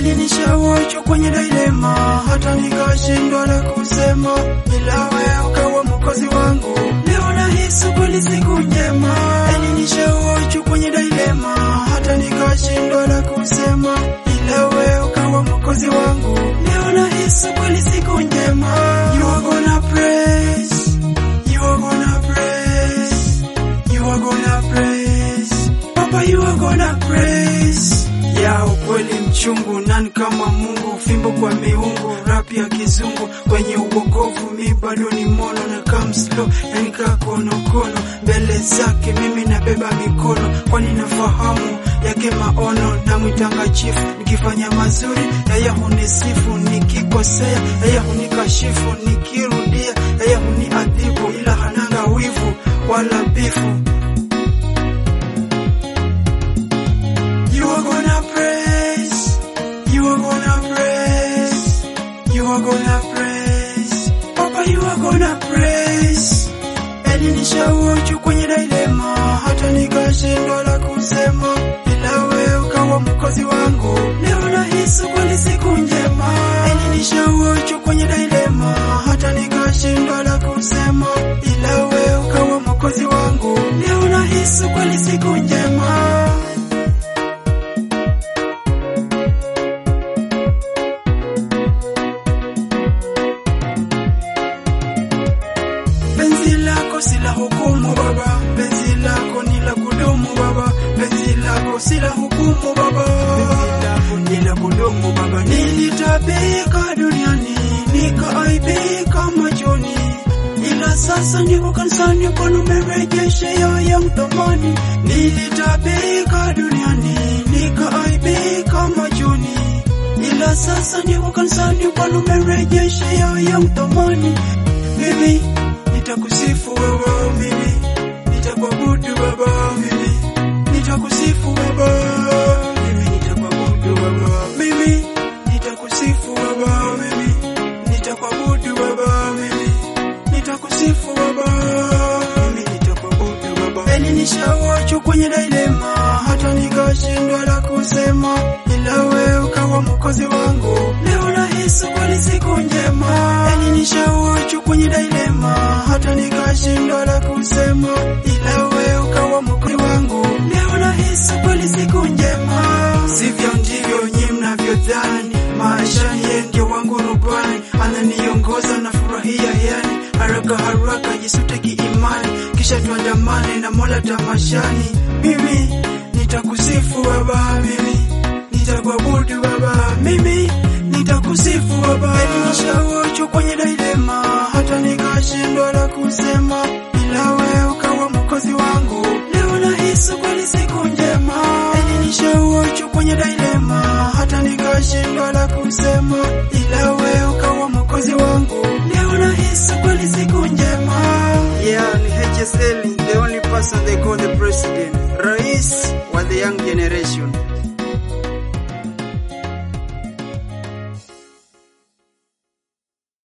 Elinishawacho kwenye dilema, hata nikashindwa la kusema, ila wewe ukawa mwokozi wangu. Leo nahisi kweli siku njema. Elinishawacho kwenye dilema, hata nikashindwa la kusema, ila wewe ukawa mwokozi wangu. Leo nahisi kweli siku njema. You are gonna praise, you are gonna praise, you are gonna praise, Papa, you are gonna praise ya ukweli mchungu, nani kama Mungu? Fimbo kwa miungu, rap ya kizungu, kwenye uokovu mi bado ni mono na come slow, yani kaa konokono mbele zake, mimi nabeba mikono, kwani nafahamu yake maono. Namwitanga chifu, nikifanya mazuri yeye hunisifu, nikikosea yeye hunikashifu, nikirudia yeye huniadhibu, ila hananga wivu wala bifu. You are gonna praise, you are gonna praise, you are gonna praise, Papa, you are gonna praise. Elinishawacho kwenye dilema, hata nikashindwa la kusema, ila wewe ukawa mkozi wangu. Leo nahisi kweli siku njema. Elinishawacho kwenye dilema, hata nikashindwa la kusema, ila wewe ukawa mkozi wangu. Leo nahisi kweli siku njema. Penzi lako si la hukumu baba, penzi lako ni la kudumu baba, penzi lako si la hukumu baba, penzi lako ni la kudumu baba. Nilitabika duniani nikaaibika machoni, ila sasa niko kanisani, Bwana umerejesha ya mthamani. Nilitabika duniani nikaaibika machoni, ila sasa niko kanisani, Bwana umerejesha ya mthamani. Mimi nitakusifu baba, mimi nitakuabudu baba, mimi nitakusifu baba, mimi nitakuabudu baba, mimi nitakusifu baba, mimi nitakuabudu baba, mimi nitakusifu baba, mimi nitakuabudu baba. Elinishawacho kwenye dilema, hata nikashindwa la kusema, ila wewe ukawa mwokozi wangu. Leo nahisi kweli siku njema. Elinishawacho kwenye dilema, hata nikashindwa la kusema, ila wewe ukawa mwokozi wangu. Leo nahisi kweli siku njema. Sivyo ndivyo nyi mnavyodhani, maishani yeye ndio wangu rubani, ananiongoza na furahia yani, haraka haraka jisute kiimani, kisha tuandamane na Mola tamashani. Mimi nitakusifu baba, mimi nitakuabudu baba, mimi nitakusifu baba. Elinishawacho kwenye dilema, hata nikashindwa la kusema, ila wewe ukawa mwokozi wangu. Leo nahisi kweli siku njema. Elinishawacho kwenye dilema, hata nikashindwa la kusema, ila wewe ukawa mwokozi wangu. Leo nahisi kweli siku njema. Yeah, ni HSL, the only person they call the president. Rais wa the young generation.